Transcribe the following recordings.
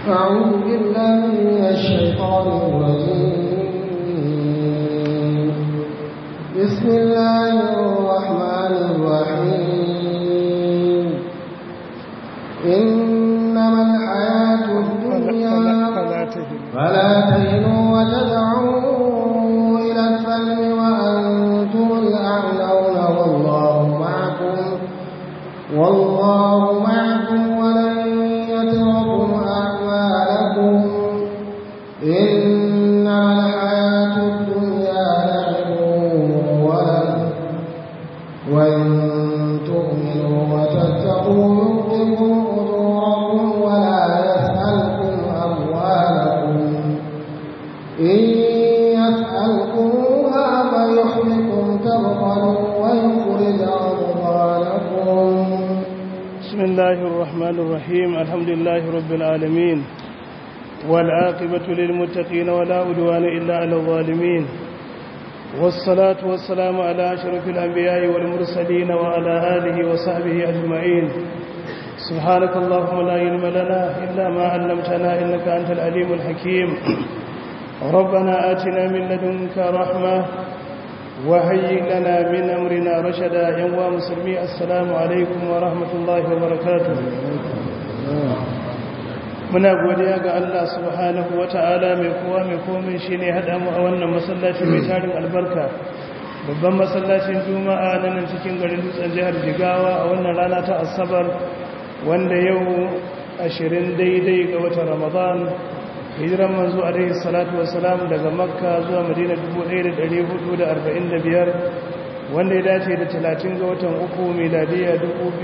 أعوذ بالله من الشيطان الرجيم بسم الله الرحمن الرحيم إنما الحياة الدنيا فلا تهنوا وتدعوا إلى السلم وأنتم الأعلون والله معكم والله معكم ولن يتركم أعمالكم إنما الحياة الدنيا لعب ولهو وإن تؤمنوا وتتقوا يؤتكم أجوركم ولا يسألكم أموالكم إن يسألكموها فيحفكم تبخلوا ويخرج أضغانكم بسم الله الرحمن الرحيم الحمد لله رب العالمين والعاقبة للمتقين ولا عدوان إلا على الظالمين والصلاة والسلام على أشرف الأنبياء والمرسلين وعلى آله وصحبه أجمعين سبحانك اللهم لا علم لنا إلا ما علمتنا إنك أنت العليم الحكيم ربنا آتنا من لدنك رحمة وهيئ لنا من أمرنا رشدا يا مسلمي السلام عليكم ورحمة الله وبركاته muna godiya ga Allah subhanahu wata'ala mai kowa mai komai shine hada mu a wannan masallaci mai tarin albarka babban masallacin juma'a na nan cikin garin dutsen jihar jigawa a wannan rana ta asabar wanda yau 20 daidai ga watan ramadan hijiran manzo alaihi salatu wassalam daga makka zuwa madina 1445 wanda ya dace da 30 ga watan uku miladiya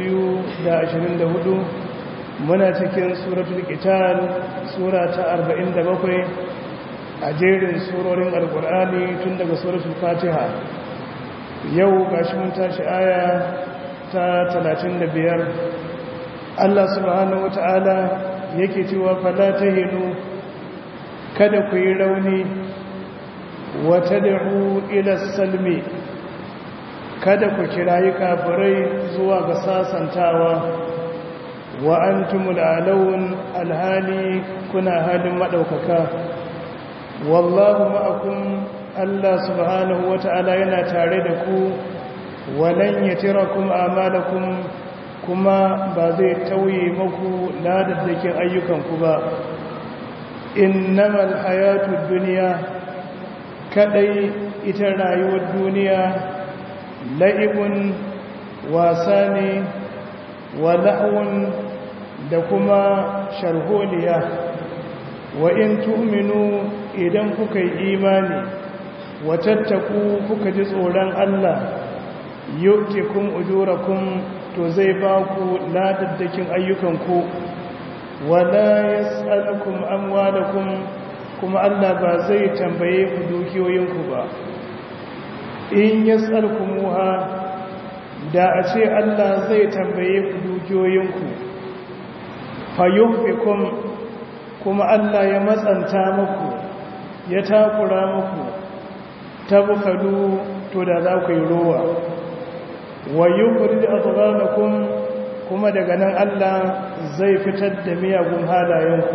2024 muna cikin suratul qital sura ta 47 a jerin surorin alqur'ani tun daga suratul fatiha yau gashi mun tashi aya ta 35 Allah subhanahu wataala yake cewa fala tahinu kada ku yi rauni wa tad'u ila salmi kada ku kirayi kafirai zuwa ga sasantawa wa antumul alawun alhali kuna halin madaukaka wallahu ma'akum Allah subhanahu wata'ala yana tare da ku walan yatirakum amalakum kuma ba zai tauye muku ladaddakin ayyukanku ba innamal hayatud dunya kadai ita rayuwar duniya la'ibun wasa ne wa la'un da kuma sharholiya wa in tu'minu idan kuka yi imani wa tattaku kuka ji tsoron Allah yu'tikum ujurakum to zai ba ku ladaddakin ayyukanku wala yas'alukum amwalakum kuma Allah ba zai tambaye ku dukiyoyinku ba in yas'alkumuha da a ce Allah zai tambaye ku dukiyoyinku fayuhfikum kuma Allah ya matsanta muku ya takura muku tabkhalu to da za ku yi rowa wa yukhrij adghanakum kuma daga nan Allah zai fitar da miyagun halayenku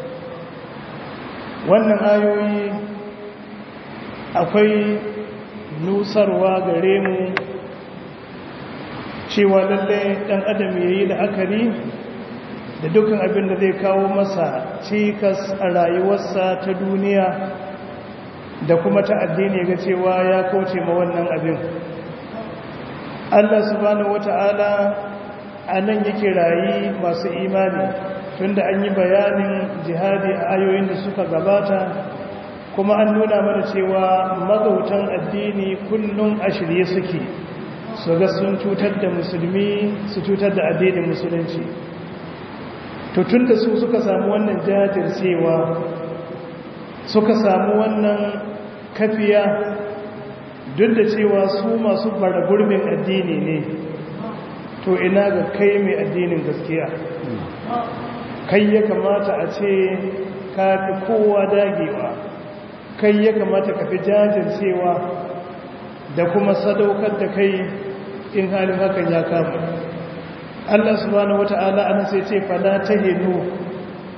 wannan ayoyi akwai nusarwa gare mu cewa lalle dan adam yayi la'akari da dukkan abin da zai kawo masa cikas a rayuwarsa ta duniya da kuma ta addini ga cewa ya kauce ma wannan abin Allah subhanahu wata'ala a nan yake rayi masu imani tunda an yi bayanin jihadi a ayoyin da suka gabata kuma an nuna mana cewa magautan addini kullum a shirye suke su ga sun cutar da musulmi su cutar da addinin musulunci to tun da su suka samu wannan jajircewa suka samu wannan kafiya duk da cewa su masu bara gurbin addini ne to ina ga kai mai addinin gaskiya kai ya kamata a ce ka fi kowa dagewa kai ya kamata ka fi jajircewa da kuma sadaukar da kai in halin hakan ya kama Allah subhanahu wata'ala ana sai ce fala tahinu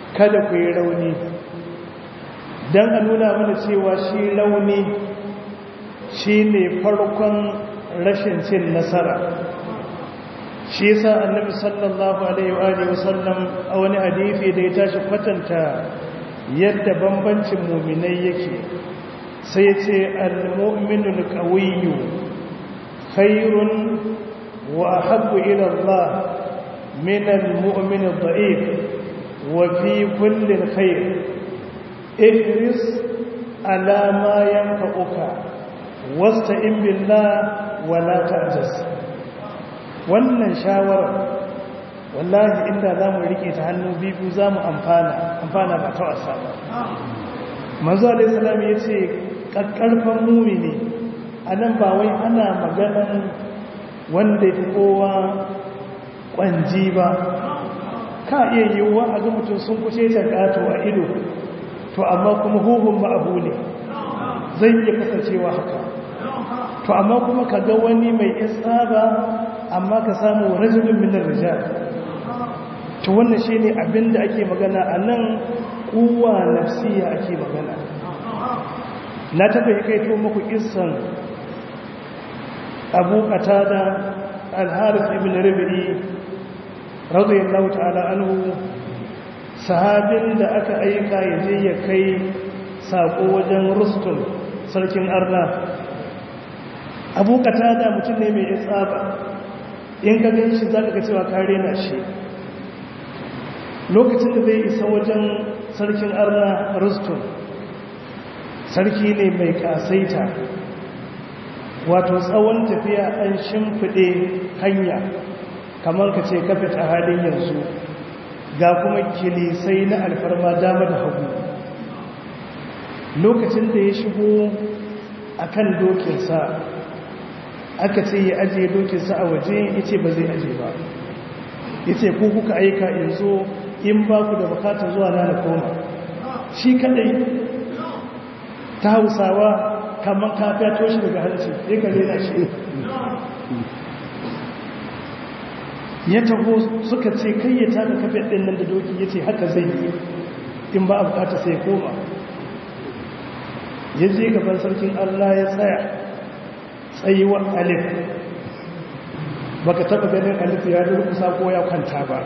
kada ku yi rauni don a nuna mana cewa shi rauni shi ne farkon rashin cin nasara shi yasa annabi sallallahu alaihi wa sallam a wani hadisi da ya tashi kwatanta yadda bambancin muminai yake sai ya ce al-mu'minul qawiyyu khairun wa ahabbu ila Allah min al-mu'min ad-da'if wa fi kulli khair ihris ala ma yanfa'uka wasta'in billah wa la ta'jaz wannan shawara wallahi inda za mu rike ta hannu biyu za mu amfana amfana ba ta wasa ba manzo alaihi salam ya ce ƙarƙarfan mumini a nan ba wai ana maganan wanda ya kowa ƙwanji ba ka iya yiwuwa a ga mutum sun kuce ta ƙato a ido to amma kuma huhun ba abu ne zai iya kasancewa haka to amma kuma ka ga wani mai isaba amma ka samu rajulun minar rijal to wannan shine abinda ake magana a nan kuwa nafsiya ake magana na taba yi kaito muku kissan abu qatada al-harith ibn rabi'i radiyallahu ta'ala anhu sahabin da aka aika yaje ya kai sako wajen rustum sarkin arna abu qatada mutum ne mai tsaba in ka gan shi za ka ga cewa kare na shi lokacin da zai isa wajen sarkin arna rustum sarki ne mai kasaita wato tsawon tafiya an shimfiɗe hanya kamar ka ce kafet a halin yanzu ga kuma kilisai na alfarma dama da hagu lokacin da ya shigo a kan dokinsa aka ce ya ajiye dokinsa a waje ya ce ba zai aje ba ya ce ku kuka aika yanzu in ba ku da bukatar zuwa na koma shi kadai ta hausawa kamar kafiya toshi daga hanci ya kare na shi ya taho suka ce kai ya taka kafin ɗin nan da doki ya ce haka zai yi in ba a bukata sai koma ya je gaban sarkin allah ya tsaya tsayuwar alif baka taba ganin alif ya durkusa ko ya kwanta ba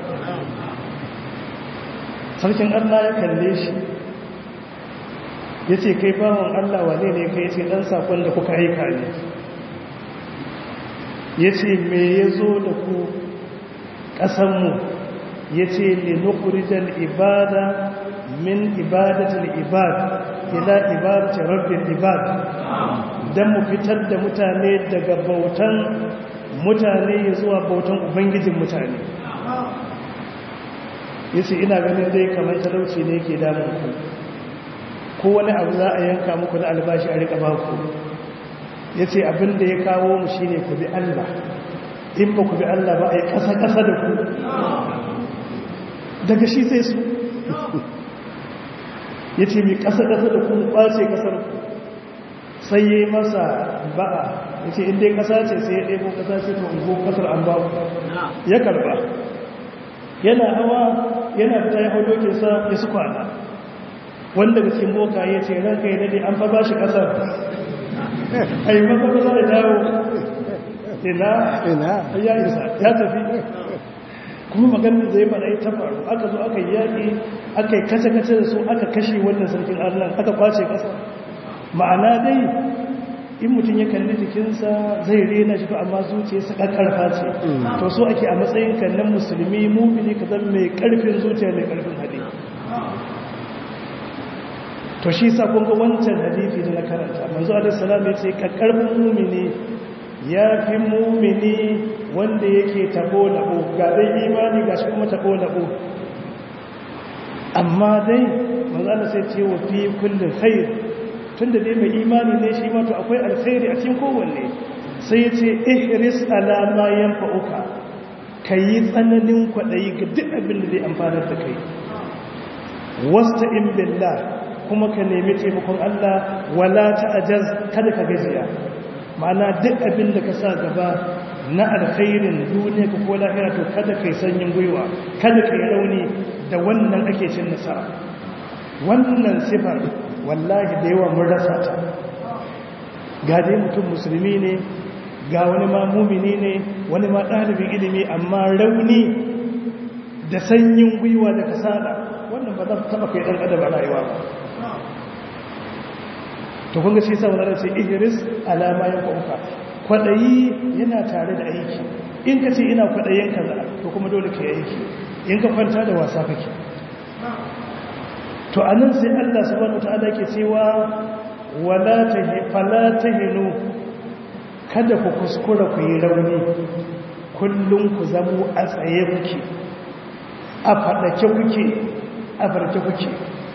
sarkin allah ya kalle shi ya ce kai bawan allah wane ne kai ce dan sakon da kuka aika ne ya ce me ya zo da ku ƙasanmu ya ce linukurijar ibada min ibadatul ibad ila ibadatul rabbin ibad don mu fitar da mutane daga bautan mutane ya zuwa bautan ubangijin mutane ya ce ina ganin dai kamar talauci ne ke damun ku ko wani abu za a yanka muku na albashi a rika baku ya ce abinda ya kawo mu shine ku bi Allah in ba ku bi Allah ba a yi ƙasa-ƙasa da ku daga shi sai su ya ce mai ƙasa-ƙasa da ku ƙwace ƙasar ku sai ya yi masa ba'a ya ce inda ya ƙasa ce sai ya ɗebo ƙasa ce ta ungo ƙasar an ba ya karba yana hawa yana fita ya hau dokinsa ya su kwana wanda ga cikin boka ya ce ranka ya dade an fa ba shi ƙasar a yi masa ƙasa da dawo ina ina ya isa ya tafi kuma maganin zai fara ta faru aka zo aka yi yaƙi aka yi kace-kace da su aka kashe wannan sarkin allah aka kwace ƙasa ma'ana dai in mutum ya kalli jikinsa zai rena shi amma zuciyarsa ƙarƙarfa ce to so ake a matsayin kallon musulmi mumini ka zama mai ƙarfin zuciya mai ƙarfin hadi to shi sa kun ga wancan hadisi da na karanta manzo alaihi salam ya ce ƙarƙarfin mumini ya fi mumini wanda yake tabo labo ga dai imani ga shi kuma tabo labo amma dai manzo Allah sai ce wa fi kulli khair tunda dai mai imani ne shi ma to akwai alkhairi a cikin kowanne sai ya ce ihris ala ma yanfa'uka kayi tsananin kwadayi ga duk abin da zai amfana da kai wasta'in billah kuma ka nemi taimakon Allah wala ta'jaz kada ka gajiya ma'ana duk abin da ka sa gaba na alkhairin duniya ka ko lahira to kada kai sanyin gwiwa kada kai rauni da wannan ake cin nasara wannan sifar wallahi da yawa mun rasa ta ga dai mutum musulmi ne ga wani ma mumini ne wani ma ɗalibin ilimi amma rauni da sanyin gwiwa da kasala wannan ba za ta taba kai ɗan adam a rayuwa ba to kun ga shi sa wannan sai ihris alama ya kwauka kwadayi yana tare da aiki in ka ce ina kwadayin kaza to kuma dole ka yi aiki in ka kwanta da wasa kake to anan sai Allah subhanahu wataala ke cewa wala tahi fala tahinu kada ku kuskura ku yi rauni kullum ku zamo a tsaye kuke a faɗake kuke a farke kuke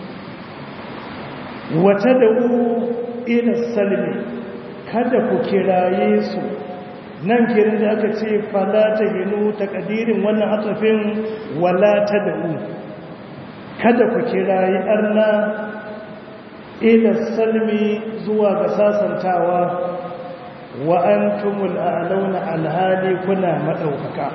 wata da ila salmi kada ku kiraye su nan kirin da aka ce fala ta hinu ta kadirin wannan hatsafin wala ta da'u kada ku kiraye arna ila salmi zuwa ga sasantawa wa antumul a'launa alhali kuna madaukaka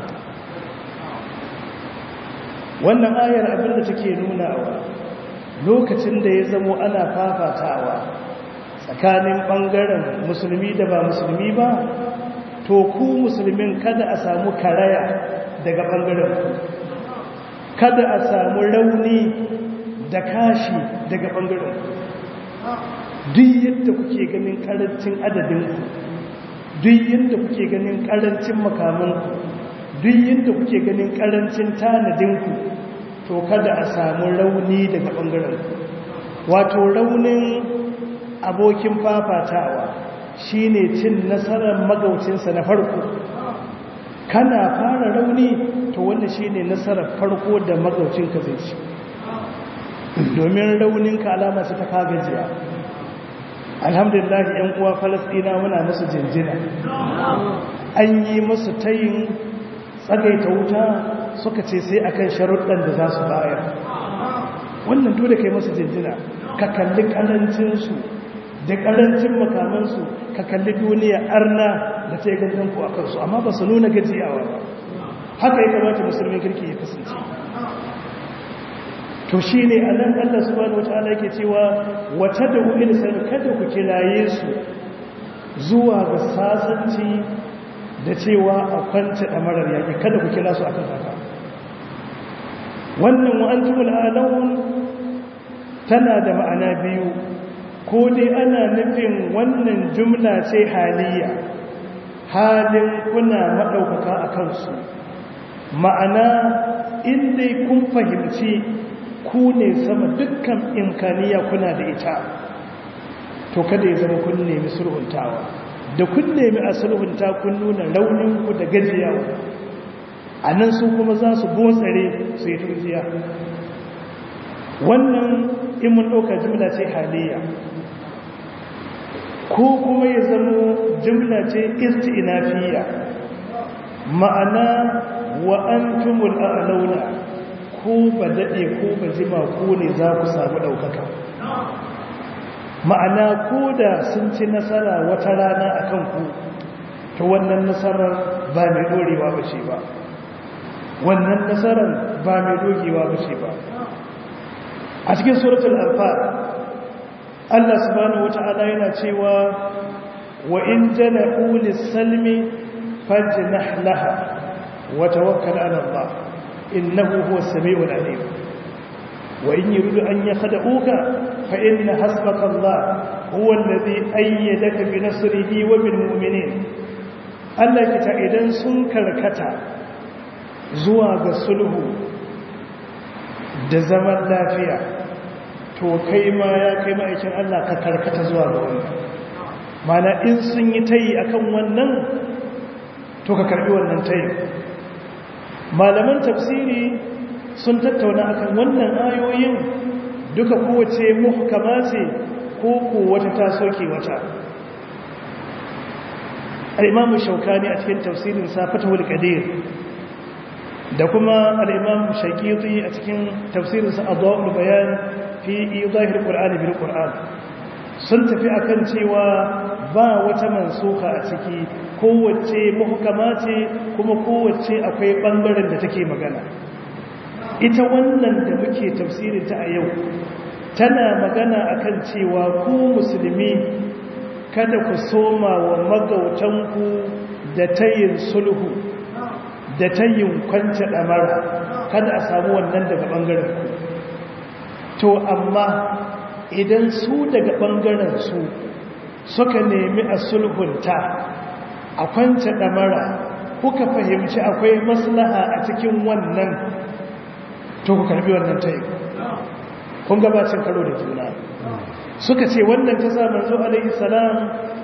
wannan ayar abinda take nunawa lokacin da ya zamo ana fafatawa tsakanin ɓangaren musulmi da ba musulmi ba to ku musulmin kada a samu karaya daga ɓangaren ku kada a samu rauni da kashi daga ɓangaren ku duk yadda kuke ganin ƙarancin adadinku duk yadda kuke ganin ƙarancin makamanku duk yadda kuke ganin ƙarancin tanadinku to kada a samu rauni daga ɓangaren wato raunin abokin fafatawa shine cin nasarar magaucinsa na farko kana fara rauni to wannan shine nasarar farko da magaucinka zai ci domin rauninka alama ce ta kagajiya alhamdulillah yan uwa falastina muna musu jinjina an yi musu tayin tsagaita wuta suka ce sai akan sharuɗan da za su bayar wannan dole kai masu jinjina ka kalli ƙarancinsu da ƙarancin makamansu ka kalli duniya arna da ta yi gangan ku a kansu amma ba su nuna gajiyawa ba haka ya kamata musulmin kirki ya kasance to shi ne a nan allah su bani wata ala ke cewa wata da wuri da kada ku kiraye su zuwa ga sasanci da cewa a kwance ɗamarar yaƙi kada ku kira su akan haka wannan wa'antumul alawun tana da ma'ana biyu ko dai ana nufin wannan jumla ce haliya halin kuna maɗaukaka a kansu ma'ana inda kun fahimci ku ne sama dukkan imkaniya kuna da ita to kada ya zama kun nemi sulhuntawa da kun nemi a sulhunta kun nuna rauninku da gajiyawa a nan su kuma za su botsare su yi turjiya wannan imun ɗauka jimla ce haliya ko kuma ya zama jimla ce isti'inafiya ma'ana wa an tumul a'launa ko ba daɗe ko ba jima ko ne za ku samu ɗaukaka ma'ana ko da sun ci nasara wata rana a kanku ta wannan nasarar ba mai ɗorewa ba ce ba wannan nasarar ba mai dogewa ba ce ba a cikin suratul anfal Allah subhanahu wata'ala yana cewa wa in janahu lis-salmi fajnah laha wa tawakkal 'ala Allah innahu huwas samiul 'alim wa in yuridu an yakhda'uka fa inna hasbaka Allah huwa alladhi ayyadaka bi nasrihi wa bil mu'minin Allah kita idan sun karkata zuwa ga sulhu da zaman lafiya to kai ma ya kai ma'aikin Allah ka karkata zuwa ga wannan mana in sun yi tayi akan wannan to ka karbi wannan tayi malaman tafsiri sun tattauna akan wannan ayoyin duka kowace muhkama ce ko ko wata ta soke wata al-imamu shaukani a cikin tafsirin sa fatahul qadir da kuma al'imam shaƙiƙi a cikin tafsirinsa a zuwa bayan fi izahir ƙur'ani bil ƙur'an sun tafi akan cewa ba wata mansuka a ciki kowace muhkama ce kuma kowace akwai bangaren da take magana ita wannan da muke tafsirin ta a yau tana magana akan cewa ku musulmi kada ku soma wa magautanku da tayin sulhu da tayin kwanta damara kada a samu wannan daga bangaren ku to amma idan su daga bangaren su suka nemi a sulhunta a kwanta damara kuka fahimci akwai maslaha a cikin wannan to ku karbi wannan tayin kun gabacin karo da juna suka ce wannan ta sa manzo alaihi salam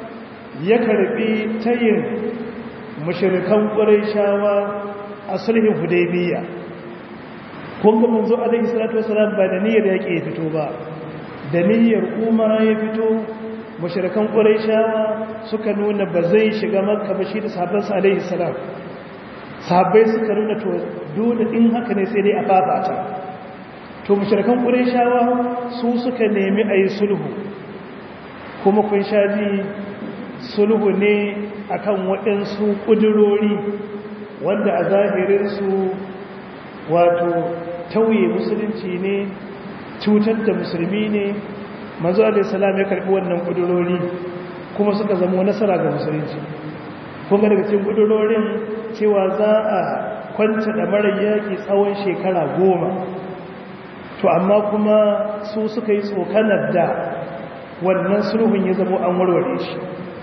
ya karbi tayin mushrikan quraishawa a sulhin hudaybiya kun ga manzo alaihi salatu wasalam ba da niyyar yake ya fito ba da niyyar umara ya fito mushrikan quraishawa suka nuna ba zai shiga makka ba shi da sahabbansa alaihi salam sahabbai suka nuna to dole in haka ne sai dai a fafata to mushrikan qurayshawa su suka nemi ayi sulhu kuma kun shaji sulhu ne akan waɗansu ƙudurori wanda a zahirin su wato tauye musulunci ne cutar da musulmi ne manzo alaihi salam ya karbi wannan ƙudurori kuma suka zama nasara ga musulunci kuma daga cikin ƙudurorin cewa za a kwanta da mara yaƙi tsawon shekara goma to amma kuma su suka yi tsokanar da wannan sulhun ya zama an warware shi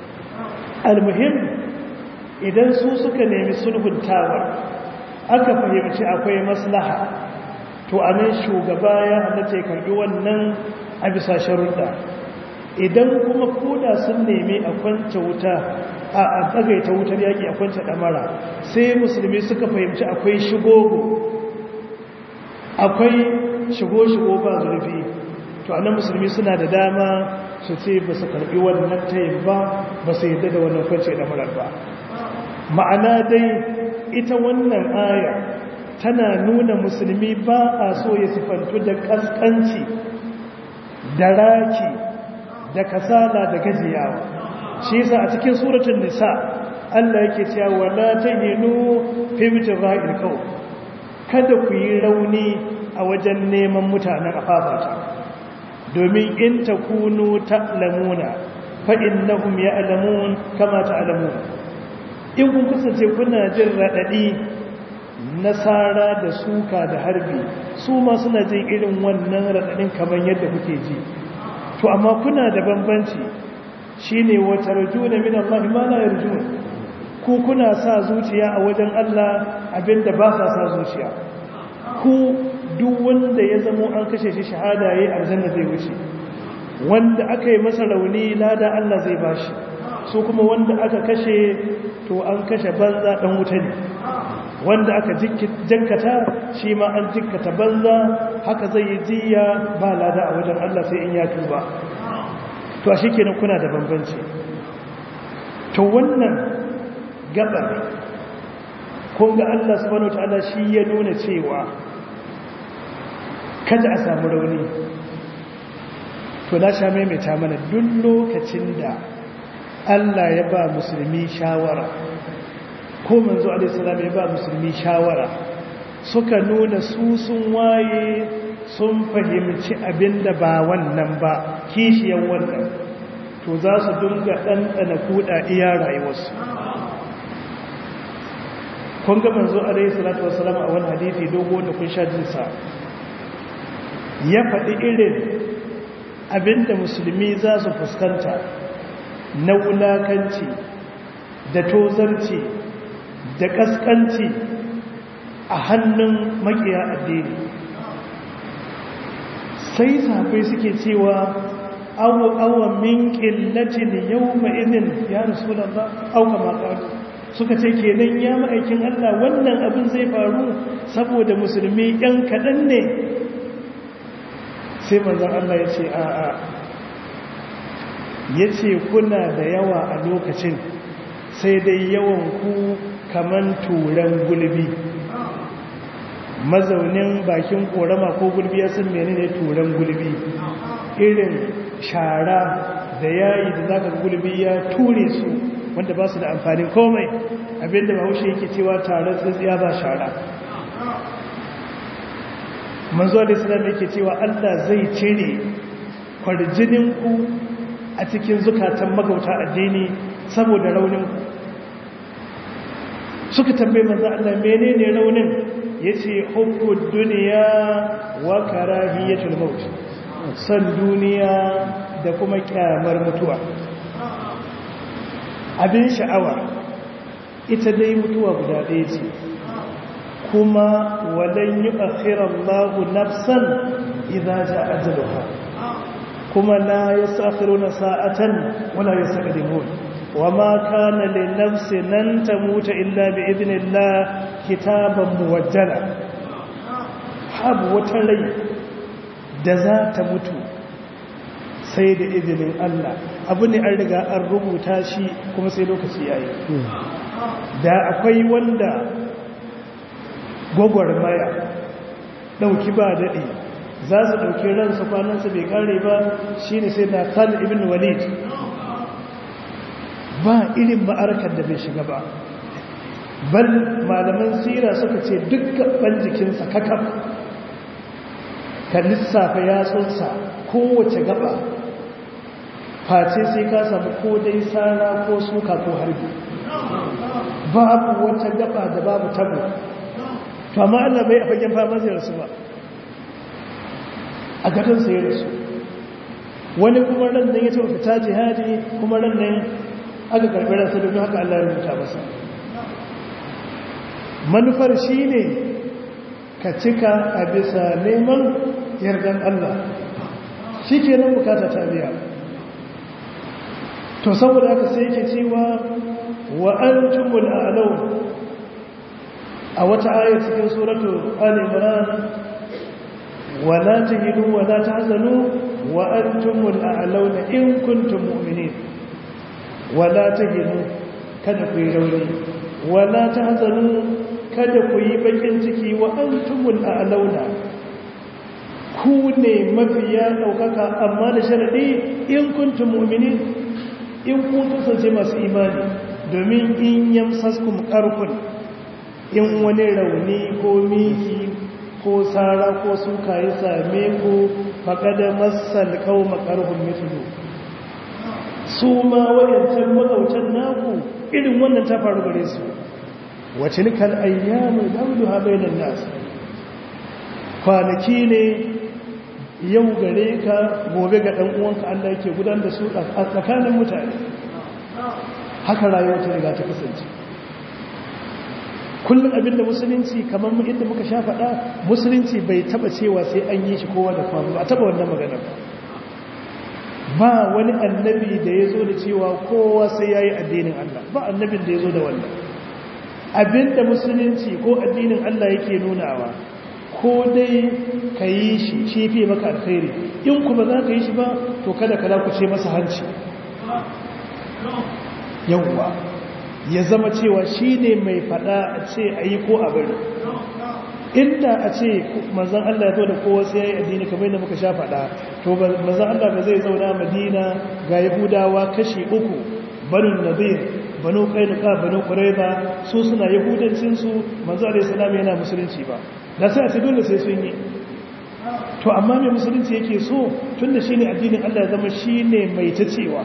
almuhim idan su suka nemi sulhun tawar aka fahimci akwai maslaha to a nan shugaba ya halatta ya karbi wannan a bisa sharuɗa idan kuma koda sun nemi a kwanta wuta a tsagaita wutar yaƙi a kwanta ɗamara sai musulmi suka fahimci akwai shigogo akwai shigo-shigo ba zurfi to annan musulmi suna da dama su ce ba su karbi wannan tayin ba ba su yadda da wannan kwance da marar ba ma'ana dai ita wannan aya tana nuna musulmi ba a so ya sifantu da kaskanci da raki da kasala da gajiyawa shi yasa a cikin suratul nisa Allah yake cewa wala tahinu fi mitra'il qaw kada ku yi rauni a wajen neman mutanen afafata domin in ta kunu ta'lamuna fa innahum ya'lamun kama ta'lamun in kun kasance kuna jin radadi nasara da suka da harbi su ma suna jin irin wannan radadin kamar yadda kuke ji to amma kuna da bambanci shine wa tarjuna min Allah ma la yarjun ku kuna sa zuciya a wajen Allah abinda ba sa sa zuciya ku duk wanda ya zamo an kashe shi shahada yayi aljanna zai wuce wanda aka yi masa rauni lada Allah zai bashi su kuma wanda aka kashe to an kashe banza dan wuta ne wanda aka jankata shi ma an jikkata banza haka zai yi jiya ba lada a wajen Allah sai in ya tuba to a shikenan kuna da bambanci to wannan gabar kun ga Allah subhanahu wataala shi ya nuna cewa kada a samu rauni to na sha maimaita mana duk lokacin da Allah ya ba musulmi shawara ko manzo alaihissalam ya ba musulmi shawara suka nuna su sun waye sun fahimci abinda ba wannan ba kishiyan wannan to za su dunga ɗanɗana kuɗa iya rayuwarsu kun ga manzo alaihissalatu wasalam a wani hadithi dogo da kun sha jinsa ya faɗi irin abinda musulmi za su fuskanta na wulakanci da tozarci da ƙasƙanci a hannun makiya addini sai safai suke cewa awa min ƙillacin yau ma'izin ya rasu da ba auka makaru suka ce kenan ya ma'aikin Allah wannan abin zai faru saboda musulmi ‘yan kaɗan ne sai manzan Allah ya ce a'a ya ce kuna da yawa a lokacin sai dai yawan ku kaman turan gulbi mazaunin bakin korama ko gulbi ya sun mene ne turan gulbi irin shara da yayi da zaka ga gulbi ya ture su wanda ba su da amfanin komai abinda bahaushe yake cewa taron tsintsiya ba shara manzo da islam yake cewa Allah zai cire kwarjinin ku a cikin zukatan magauta addini saboda raunin ku suka tambaye manzo Allah menene raunin yace hubbud dunya wa karahiyatul maut san duniya da kuma kyamar mutuwa abin sha'awa ita dai mutuwa guda ɗaya ce kuma walan yi akhirallahu nafsan idza jaa ajaluha kuma la yastakhiruna sa'atan wala yastaqdimun wama kana lin nafsin nan tamuta illa bi idnillah kitaban muwajjala habu wata rai da za ta mutu sai da izinin Allah abu ne an riga an rubuta shi kuma sai lokaci yayi da akwai wanda gwagwarmaya ɗauki ba daɗe za su ɗauki ransa kwanansa bai ƙare ba shi ne sai na khalid ibn walid ba irin ma'arkar da bai shiga ba bal malaman sira suka ce dukkan ban jikinsa kakaf ka lissafa yatsunsa kowace gaba face sai ka samu ko dai sara ko suka ko harbi babu wata gaba da babu tabo to amma Allah bai a fagen fama zai rasu ba a gadon sai rasu wani kuma ran nan ya taɓa fita jihadi kuma ran nan aka karɓi ransa domin haka Allah ya rubuta masa manufar shi ne ka cika a bisa neman yardan Allah shi ke nan bukata ta biya to saboda haka sai yake cewa wa an tumul a'lau a wata ayar cikin suratu al-imran wa la tahinu wa la tahzanu wa antumul a'launa in kuntum mu'minin wa la tahinu kada ku yi rauni wa la tahzanu kada ku yi bakin ciki wa antumul a'launa ku ne mafiya daukaka amma da sharadi in kuntum mu'minin in kun kasance masu imani domin in yamsaskum qarqun in wani rauni ko miki ko tsara ko suka yi same ku faƙada masal kawo makarhun mitudu su ma wayancan magautan naku irin wannan ta faru gare su wace nikal ayyamu daudu ha bainan nasu kwanaki ne yau gare ka gobe ga ɗan uwanka Allah yake gudanar da su a tsakanin mutane haka rayuwa ta riga ta kasance kullum abinda musulunci kamar inda muka sha faɗa musulunci bai taba cewa sai an yi shi kowa da kwanu ba a taba wannan magana ba wani annabi da ya zo da cewa kowa sai ya yi addinin Allah ba annabin da ya zo da wannan abinda musulunci ko addinin Allah yake nunawa ko dai ka yi shi shi fiye maka alkhairi in kuma za ka yi shi ba to kada ka ce masa hanci yawwa ya zama cewa shi ne mai fada a ce a yi ko a bari inda a ce manzan Allah ya zo da kowa sai ya yi addini kamar yadda muka sha fada to manzan Allah ba zai zauna madina ga yahudawa kashi uku banin nazir banu kainuka banu kuraiba su suna yahudancinsu manzan Allah islam yana musulunci ba da sai a ce dole sai sun yi to amma mai musulunci yake so tun da shi ne addinin Allah ya zama shi ne mai ta cewa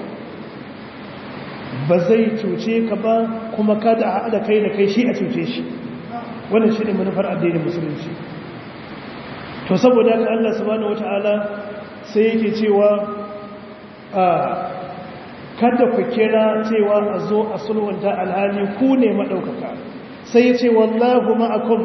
ba zai cuce ka ba kuma kada a haɗa kai da kai shi a cuce shi wannan shi ne manufar addinin musulunci to saboda haka Allah subhanahu wata'ala sai yake cewa a kada ku kira cewa a zo a sulhunta alhali ku ne maɗaukaka sai ya ce wallahu ma'akum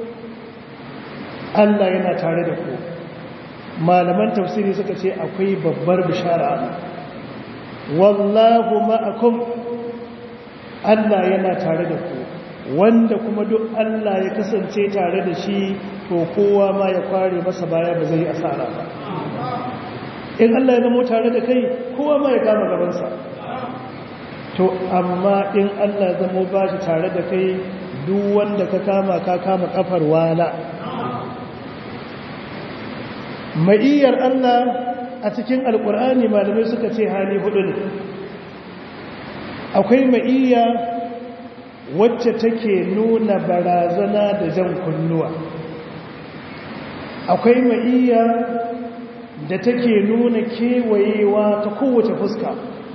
Allah yana tare da ku malaman tafsiri suka ce akwai babbar bishara wallahu ma'akum Allah yana tare da ku wanda kuma duk Allah ya kasance tare da shi to kowa ma ya kware masa baya ba zai asara ba in Allah ya zama tare da kai kowa ma ya kama gabansa to amma in Allah ya zama ba shi tare da kai duk wanda ka kama ka kama kafar wala ma'iyyar Allah a cikin alkur'ani malamai suka ce hali hudu ne akwai ma'iyya wacce take nuna barazana da jan kunnuwa akwai ma'iyya da take nuna kewayewa ta kowace fuska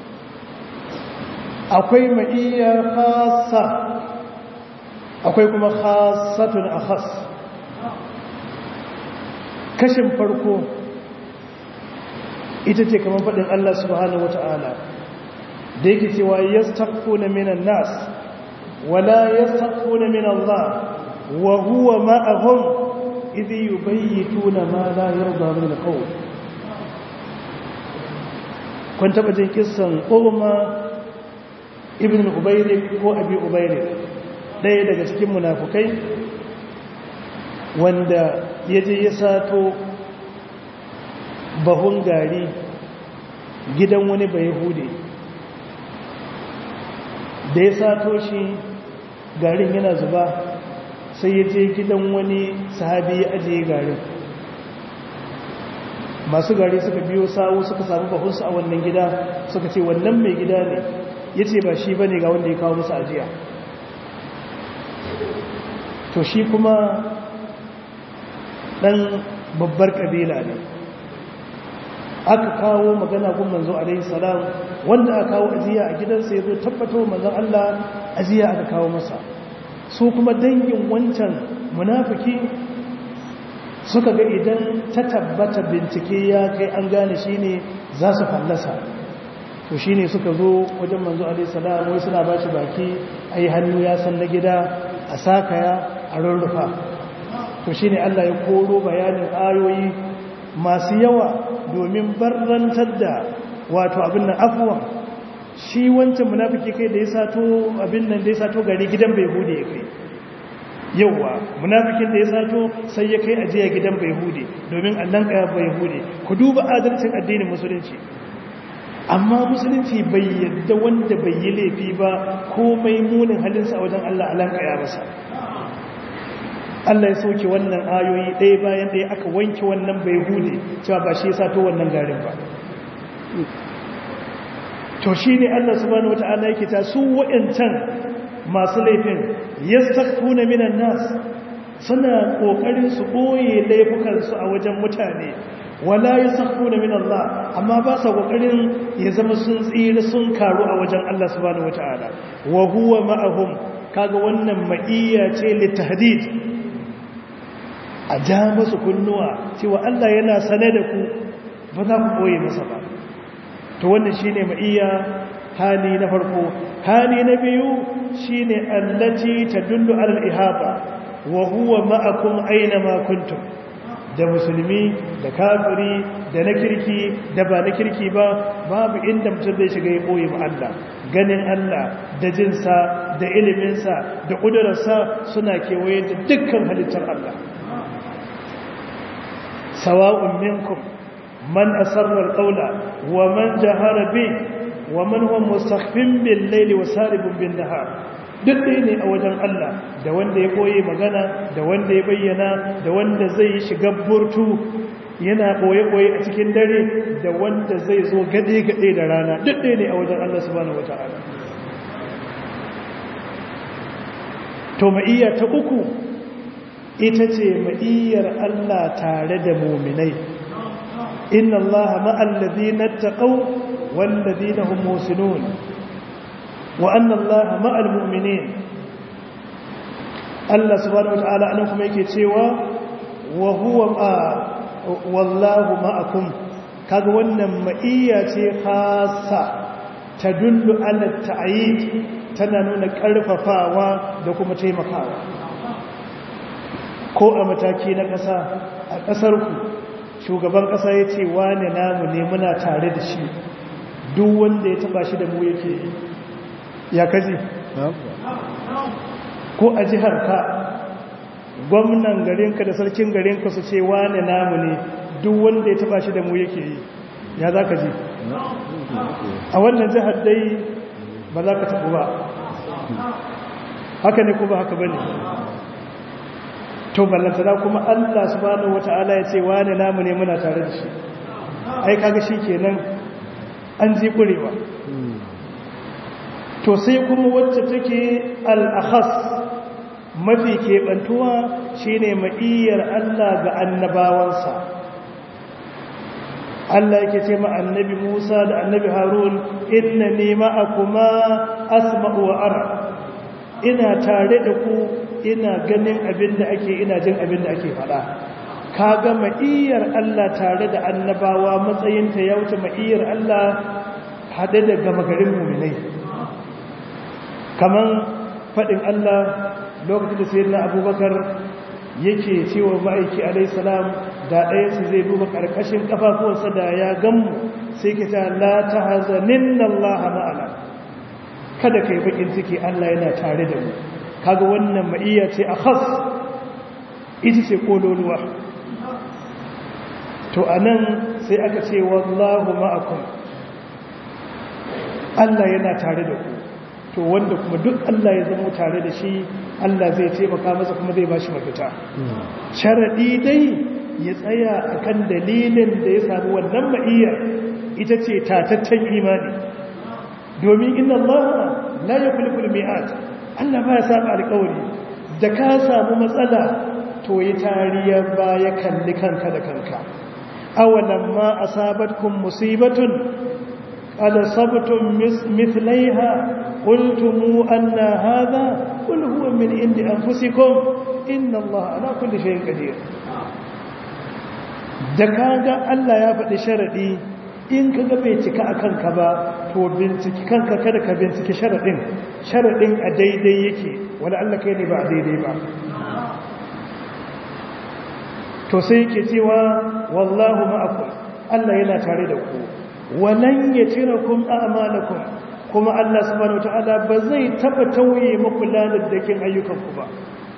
akwai ma'iyya khasa akwai kuma khasatun akhas kashin farko ita ce kamar faɗin Allah subhanahu wata'ala da yake cewa yastaqfuna minan nas wala yastaqfuna min Allah wa huwa ma'ahum idh yubayyituna ma la yarda min al-qawl kun taba jin kissan Umma ibn Ubayrik ko Abi Ubayrik ɗaya daga cikin munafukai wanda ya je ya sato bahun gari gidan wani bai hude da ya sato shi garin yana zuba sai ya je gidan wani sahabi ya ajiye garin masu gari suka biyo sawu suka samu bahunsu a wannan gida suka ce wannan mai gida ne ya ce ba shi ba ne ga wanda ya kawo musu ajiya to shi kuma ɗan babbar ƙabila ne aka kawo magana gun manzo alaihi salam wanda aka kawo ajiya a gidansa ya zo tabbato manzon Allah ajiya aka kawo masa su kuma dangin wancan munafiki suka ga idan ta tabbata bincike ya kai an gane shine za su fallasa to shine suka zo wajen manzo alaihi salam wai suna bashi baki ai hannu ya san na gida a sakaya a rurrufa to shine Allah ya koro bayanin ayoyi masu yawa domin barrantar da wato abin nan afuwan shi wancan munafiki kai da ya sato abin nan da ya sato gari gidan bai hude ya kai yauwa munafikin da ya sato sai ya kai ajiya gidan bai hude domin allan kaya bai hude ku duba adalcin addinin musulunci amma musulunci bai yadda wanda bai yi laifi ba komai munin halinsa a wajen allah allan kaya masa Allah ya soke wannan ayoyi ɗaya bayan ɗaya aka wanke wannan bai hude cewa ba shi ya sato wannan garin ba to shi ne Allah subhanahu wata'ala yake ta su waɗancan masu laifin yastakuna minan nas suna kokarin su boye laifukansu a wajen mutane wala yastakuna min Allah amma ba sa kokarin ya zama sun tsira sun karu a wajen Allah subhanahu wata'ala wa huwa ma'ahum kaga wannan ma'iyya ce litahdid a ja musu kunnuwa cewa Allah yana sane da ku ba za ku boye masa ba to wannan shine ma'iyya hali na farko hali na biyu shine allati tadullu ala al-ihaba wa huwa ma'akum aina ma kuntum da musulmi da kafiri da na kirki da ba na kirki ba babu inda mutum zai shiga ya boye ma Allah ganin Allah da jinsa da iliminsa da ƙudurarsa suna kewaye da dukkan halittar Allah sawa'un minkum man asarra al-qawla wa man jahara bi wa man huwa mustakhfin bil layli wa saribun bin nahar duk ɗaya ne a wajen Allah da wanda ya koye magana da wanda ya bayyana da wanda zai shiga burtu yana koye-koye a cikin dare da wanda zai zo gade-gade da rana duk ɗaya ne a wajen Allah subhanahu wata'ala to ma'iyya ta uku ita ce ma'iyyar Allah tare da muminai inna Allah ma'al ladina taqaw wal ladina hum musinun wa anna Allah ma'al mu'minin Allah subhanahu wata'ala anan kuma yake cewa wa huwa wallahu ma'akum kaga wannan ma'iyya ce khassa tadullu ala ta'yid tana nuna karfafawa da kuma taimakawa ko a mataki na ƙasa a ƙasar ku shugaban ƙasa ya ce wane namu ne muna tare da shi duk wanda ya taba shi da mu yake ya kaji ko a jihar ka gwamnan garinka da sarkin garinka su ce wane namu ne duk wanda ya taba shi da mu yake yi ya za ka ji a wannan jihar dai ba za ka taɓu ba haka ne ko ba haka ba ne to ballantana kuma Allah subhanahu wata'ala ya ce wani namu ne muna tare da shi ai kaga shi kenan an ji kurewa to sai kuma wacce take al-akhas mafi keɓantuwa shine ma'iyyar Allah ga annabawansa Allah yake ce ma annabi Musa da annabi Harun inna ni ma'akuma asma'u wa ara ina tare da ku ina ganin abin da ake ina jin abin da ake faɗa kaga ma'iyyar Allah tare da annabawa matsayinta ya wuce ma'iyyar Allah haɗe da gama garin muminai kaman faɗin Allah lokacin da sayyidina Abubakar yake cewa ma'aiki alaihissalam da ɗayansu zai duba ƙarƙashin ƙafafuwansa da ya gammu sai ke ta la ta hazanin Allah ma'ana kada ka yi baƙin ciki Allah yana tare da mu kaga wannan ma'iyya ce a khas ita ce kololuwa to a nan sai aka ce wallahu ma'akum Allah yana tare da ku to wanda kuma duk Allah ya zama tare da shi Allah zai taimaka masa kuma zai bashi mafita sharadi dai ya tsaya akan dalilin da ya samu wannan ma'iyyar ita ce tataccen imani domin inna Allah la yukhliqul mi'at Allah ba ya saba alƙawari da ka samu matsala to yi tariya ba ya kalli kanka da kanka awalan ma asabatkum musibatun qad sabtum mithlaiha qultum anna hadha qul huwa min indi anfusikum inna Allah ala kulli shay'in qadir da kaga Allah ya faɗi sharadi in kaga bai cika akan ka ba to binciki kanka kada ka binciki sharadin sharadin a daidai yake wala Allah kai ne ba a daidai ba to sai yake cewa wallahu ma'akum Allah yana tare da ku walan yatirakum a'malakum kuma Allah subhanahu wataala ba zai taba tauye muku ladaddakin ayyukanku ba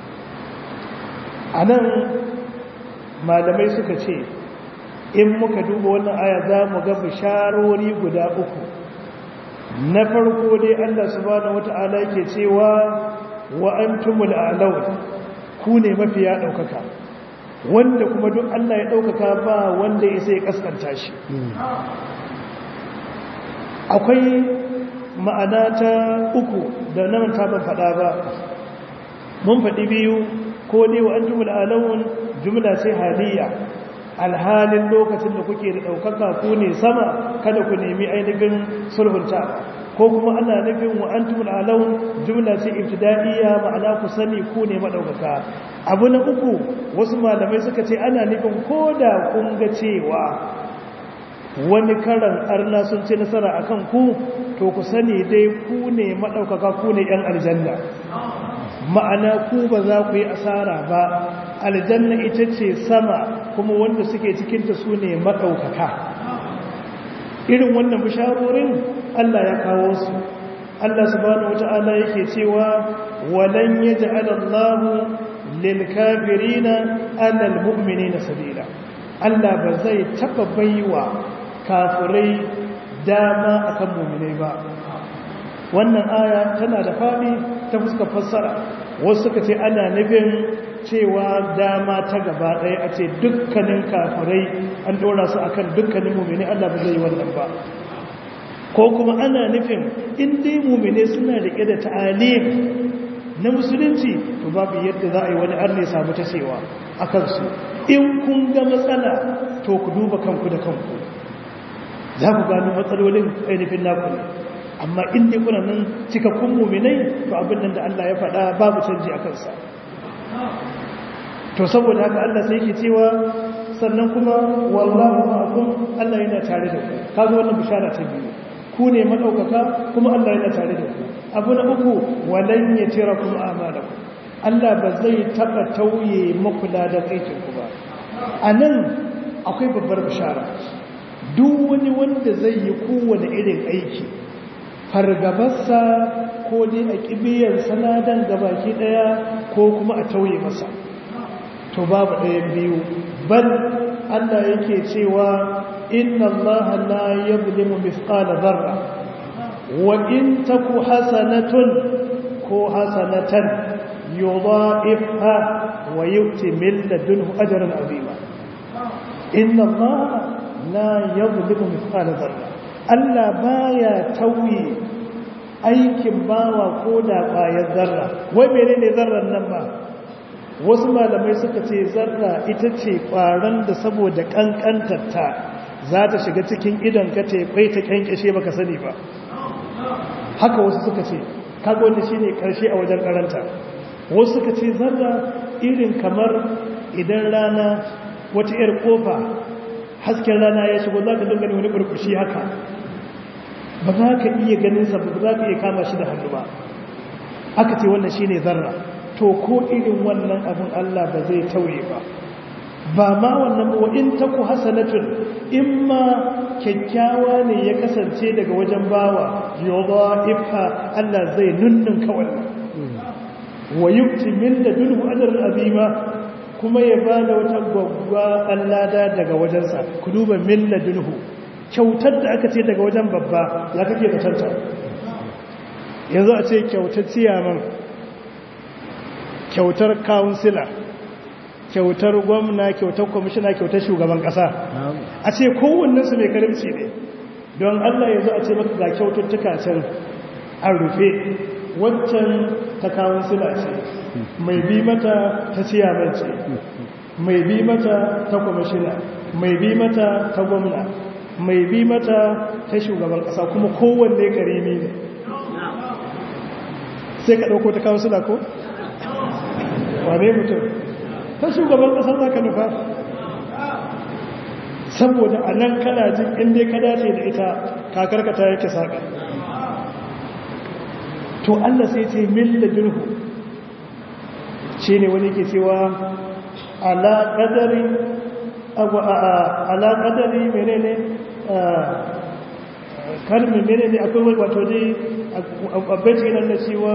anan malamai suka ce in muka duba wannan aya za mu ga bisharori guda uku na farko dai Allah subhanahu wata'ala yake cewa wa antumul a'laun ku ne mafiya daukaka wanda kuma duk Allah ya daukaka ba wanda ya sai kaskanta shi akwai ma'ana ta uku da nan ta ban fada ba mun faɗi biyu ko dai wa antumul a'laun jumla sai haliya alhalin lokacin da kuke da ɗaukaka ku ne sama kada ku nemi ainihin sulhunta ko kuma ana nufin wa antumul alawun jumla ce ibtida'iyya ma'ana ku sani ku ne madaukaka abu na uku wasu malamai suka ce ana nufin koda kun ga cewa wani karan arna sun ci nasara akan ku to ku sani dai ku ne madaukaka ku ne yan aljanna ma'ana ku ba za ku yi asara ba aljanna ita ce sama kuma wanda suke cikinta su ne maɗaukaka irin wannan bisharorin Allah ya kawo su Allah subhanahu wata'ala yake cewa walan yaj'al Allahu lil kafirina 'ala al mu'minina sabila Allah ba zai taba baiwa kafirai dama akan mu'minai ba wannan aya tana da fadi ta fuskar fassara wasu suka ce ana nufin cewa dama ta gaba ɗaya a ce dukkanin kafirai an ɗora su akan dukkanin mummini Allah ba zai yi wannan ba ko kuma ana nufin in dai mummini suna riƙe da ta'alim na musulunci to babu yadda za a yi wani arne samu ta cewa a kansu in kun ga matsala to ku duba kanku da kanku za ku gano matsalolin ainihin naku ne amma in dai kuna nan cikakkun muminai to abin nan da Allah ya faɗa babu canji a kansa to saboda haka Allah sai yake cewa sannan kuma wallahu ma'akum Allah yana tare da ku kaga wannan bishara ta biyu ku ne madaukaka kuma Allah yana tare da ku abu na uku walan yatirakum a'malakum Allah ba zai taba tauye muku da aikin ku ba anan akwai babbar bishara duk wani wanda zai yi kowane irin aiki fargabarsa ko dai a kibiyar sanadan gabaki daya ko kuma a tauye masa to babu ɗayan biyu bal Allah yake cewa inna Allah la yuzlimu mithqala dharra wa in taku hasanatun ko hasanatan yudha'ifha wa yu'ti min ladunhu ajran azima inna allaha la yadhlimu mithqala dharra Allah baya tauye aikin bawa ko da ƙwayar zarra wai menene zarran nan ba wasu malamai suka ce zarra ita ce ƙwaron da saboda ƙanƙantarta za ta shiga cikin idon ka ta kwai ta ƙyanƙyashe baka sani ba haka wasu suka ce kaga wanda shine ƙarshe a wajen karanta wasu suka ce zarra irin kamar idan rana wata 'yar ƙofa hasken rana ya shigo za ka dinga wani burkushi haka ba za ka iya ganin sa ba za ka iya kama shi da hannu ba aka ce wannan shine zarra to ko irin wannan abin Allah ba zai tauye ba ba ma wannan ba in taku hasanatun in ma kyakkyawa ne ya kasance daga wajen bawa yoba ifa Allah zai nunnun kawai wa yukti min da dulhu ajrun azima kuma ya bada wata gwagwa allada daga wajensa ku duba min ladunhu kyautar da aka ce daga wajen babba ya kake batanta yanzu a ce kyautar ciyaman kyautar kawunsila kyautar gwamna kyautar kwamishina kyautar shugaban kasa a ce kowannensu mai karimci ne don allah yanzu a ce maka ga kyaututtuka can an rufe waccan ta kawunsila ce mai bi mata ta ciyaman ce mai bi mata ta kwamishina mai bi mata ta gwamna mai bi mata ta shugaban ƙasa kuma kowanne karimi ne sai ka ɗauko ta kawo suna ko? wane mutum ta shugaban ƙasa za ka nufa saboda a nan kana jin inda ka dace da ita kakarkata yake saƙa to allah sai ce milla jirhu shi ne wani ke cewa ala ƙadarin ala ƙadari menene kalmin menene akwai wato dai abbaci nan da cewa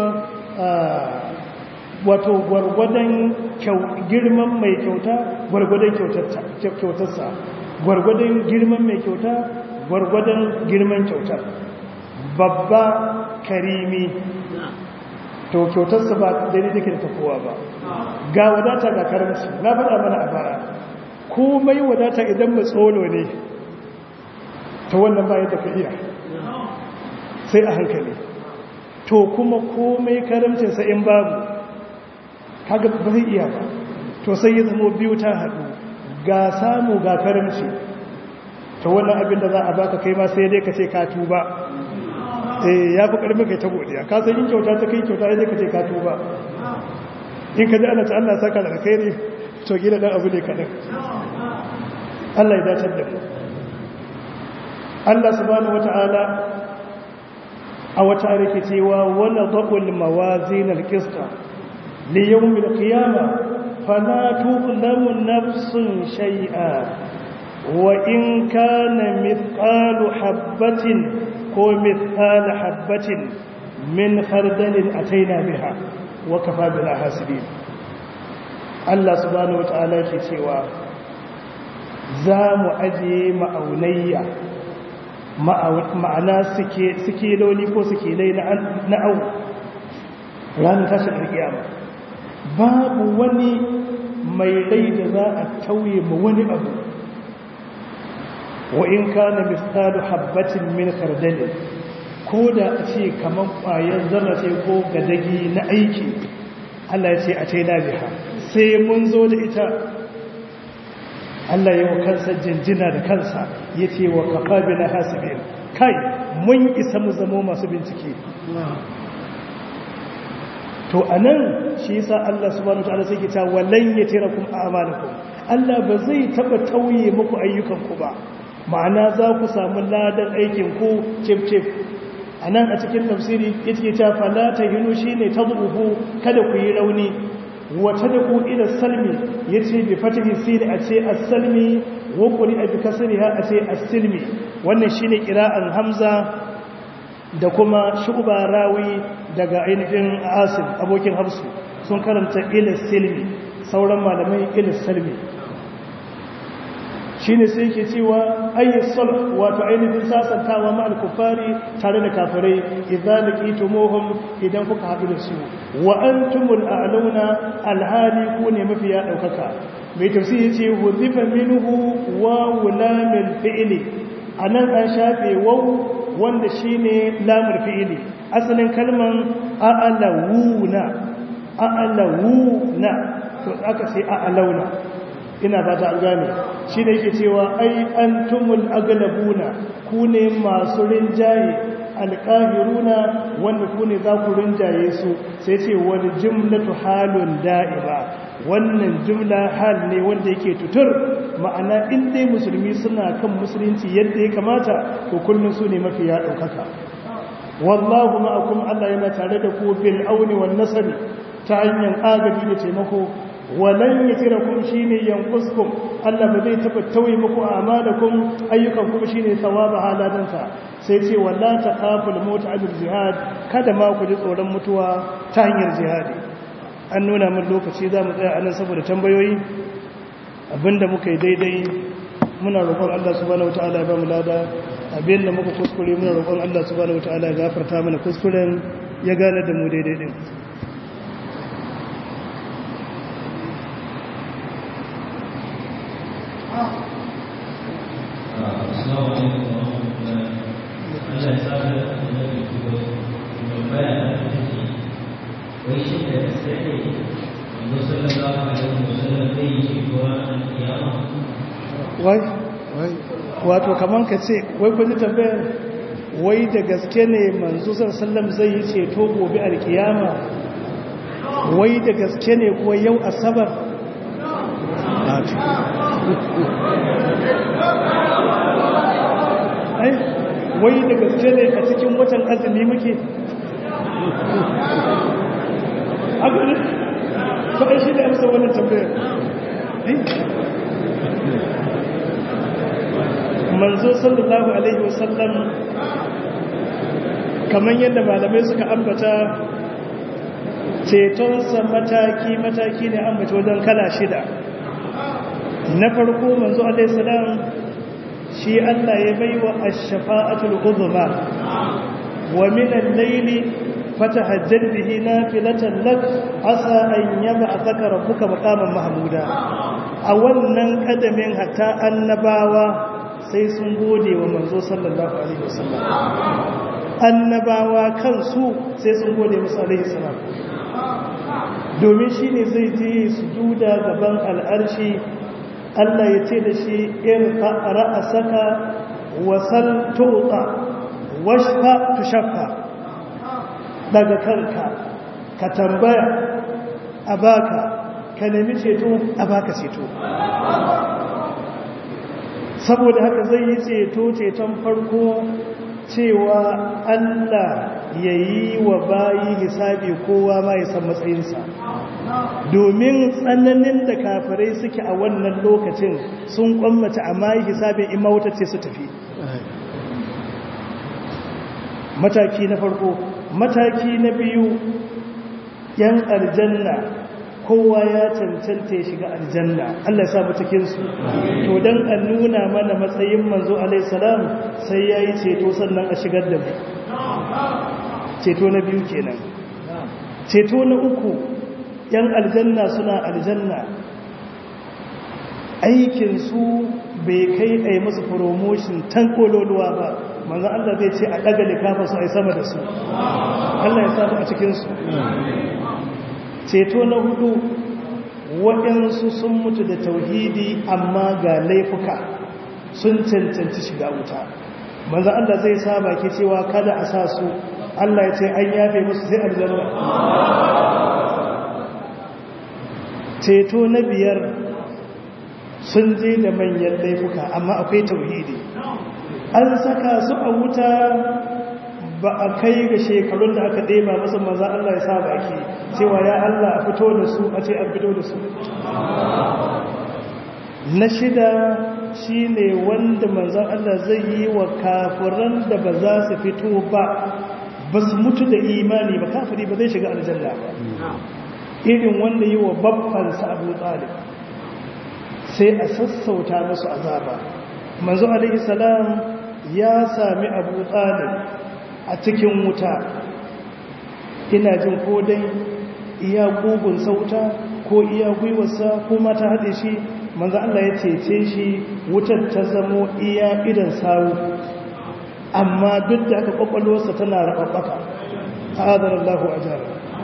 wato gwargwadon girman mai kyauta gwargwadon kyautarsa gwargwadon girman mai kyauta gwargwadon girman kyautar babba karimi to kyautarsa ba daidai take da tafowa ba ga wadata ga karamci na faɗa mana a baya komai wadata idan matsolo ne ta wannan bayan da ka iya sai a hankali to kuma komai karamcinsa in babu kaga ba zai iya ba to sai ya zama biyu ta haɗu ga samu ga karamci ta wannan abin da za a baka kai ma sai dai ka ce ka tuba eh ya fi ƙarfi kai ta godiya ka san yin kyauta ta kai kyauta ya ka ce ka tuba in ka ji ana ta Allah saka da kai ne to gina dan abu ne kaɗan Allah ya dacar da mu Allah subhanahu wata'ala a wata rike cewa wala dhaqul mawazin alqista li yawm alqiyama fala tuzlamu nafsun shay'a wa in kana mithqalu habatin ko mithqala habatin min khardalin ataina biha wa kafa bil hasibin Allah subhanahu wata'ala ke cewa za mu ajiye ma'aunayya ma'ana suke launi ko suke lai na au ranar tashin alkiyama babu wani mai rai da za a tauye ma wani abu wa in kana misalu habbatin min kardali ko da a ce kamar ƙwayar zama ce ko gadagi na aiki Allah ya ce a ce na biha sai mun zo da ita Allah ya wa kansa jinjina da kansa ya ce wa kafa bi na hasibin kai mun isa mu zamo masu bincike to a nan shi yasa Allah subhanahu wa ta'ala sai ke ta wallan ya tira kum a'malakum Allah ba zai taba tauye muku ayyukanku ba ma'ana za ku samu ladan aikin ku cif cif a nan a cikin tafsiri yake ta fala ta hinu shine tadruhu kada ku yi rauni wata da ku ila salmi ya ce bi fatihi siri a ce as-salmi wa quri a bi kasriha a ce as-silmi wannan shine qira'an hamza da kuma shu'ba rawi daga ainihin asim abokin hafsu sun karanta ila silmi sauran malamai ila salmi shine sai yake cewa ayyus sulh wato ainihin sasantawa ma al-kuffari tare da kafirai idza laqitumuhum idan kuka haɗu da su wa antumul a'launa alhali ku ne mafiya daukaka mai tafsiri yace hudifa minhu wa wulamil fi'li anan an shafe waw wanda shine lamul fi'li asalin kalman a'lawuna a'lawuna to aka ce a'launa ina fata an gane shi da yake cewa ai antumul aglabuna ku ne masu rinjaye alƙahiruna wanda ku ne za ku rinjaye su sai ce wani jimlatu halun da'iba wannan jimla hal ne wanda yake tutur ma'ana in dai musulmi suna kan musulunci yadda ya kamata to kullum su ne mafi ya ɗaukaka wallahu ma'akum Allah yana tare da ku bil auni wan nasari ta hanyar agaji da taimako walan yatirakum shine yanquskum Allah ba zai taba tauye muku amalakum ayyukan kuma shine thawaba haladansa sai ce walla taqaful maut ajr jihad kada ma ku ji tsoron mutuwa ta hanyar jihadi an nuna min lokaci za mu tsaya anan saboda tambayoyi abinda muka yi daidai muna roƙon Allah subhanahu wataala ya ba mu lada abinda muka kuskure muna roƙon Allah subhanahu wataala ya gafarta mana kuskuren ya gane da mu daidai din Assalamu alaikum wa rahmatullahi Allah ya saba da annabi kuma mai bayani da take wai shi da gaske ne manzo sallallahu alaihi wa sallam zai yi shi ko ran kiyama wai wato kaman ka ce wai kun tambayar wai da gaske ne manzo sallallahu zai yi ceto gobe alkiyama wai da gaske ne ko yau asabar ai wai da gaske ne a cikin watan azumi muke a gani faɗin shi da amsa wannan tambayar manzo sallallahu alaihi wasallam kamar yadda malamai suka ambata cetonsa mataki-mataki ne ambata wajen kala shida na farko manzo alaihi salam shi Allah ya baiwa ash-shafa'atul uzma wa min al-layli fatahajjad bihi nafilatan lak asa an yab'athaka rabbuka maqaman mahmuda a wannan kadamin hatta annabawa sai sun gode wa manzo sallallahu alaihi wasallam annabawa kansu sai sun gode musu alaihi salam domin shine zai je sujuda gaban al'arshi Allah ya ce da shi irfa ra'asaka wasal tuqa washfa tushaffa daga kanka ka tambaya a baka ka nemi ceto a baka ceto saboda haka zai yi ceto ceton farko cewa Allah ya yi wa bayi hisabi kowa ma ya san matsayinsa domin tsananin da kafirai suke a wannan lokacin sun kwammata amma yi hisabin in mawutacce su tafi mataki na farko mataki na biyu yan aljanna kowa ya cancanta ya shiga aljanna Allah ya samu cikinsu to don an nuna mana matsayin manzo alaihissalam sai ya yi ceto sannan a shigar da mu ceto na biyu kenan ceto na uku yan aljanna suna aljanna aikinsu bai kai a yi musu promotion tan kololuwa ba manzan Allah zai ce a ɗaga likafa su a yi sama da su Allah ya samu a cikinsu ceto na hudu waɗansu sun mutu da tauhidi amma ga laifuka sun cancanci shiga wuta manzan Allah zai saba ke cewa kada a sa su Allah ya ce an yafe musu sai aljanna ceto na biyar sun je da manyan laifuka amma akwai tauhidi an saka su a wuta ba a kai ga shekarun da aka ɗeba masa maza Allah ya sa baki cewa ya Allah a fito da su a ce an fito da su na shida shi ne wanda manzan Allah zai yi wa kafiran da ba za su fito ba ba su mutu da imani ba kafiri ba zai shiga aljanna ba irin wanda yi wa babbansa abu talib sai a sassauta musu azaba manzo alaihi salam ya sami abu talib a cikin wuta ina jin ko dai iya gugun sauta ko iya gwiwarsa ko mata haɗe shi manzo Allah ya cece shi wutar ta zamo iya idan sawu amma duk da aka kwakwalwarsa tana rababbaka adar Allah ajar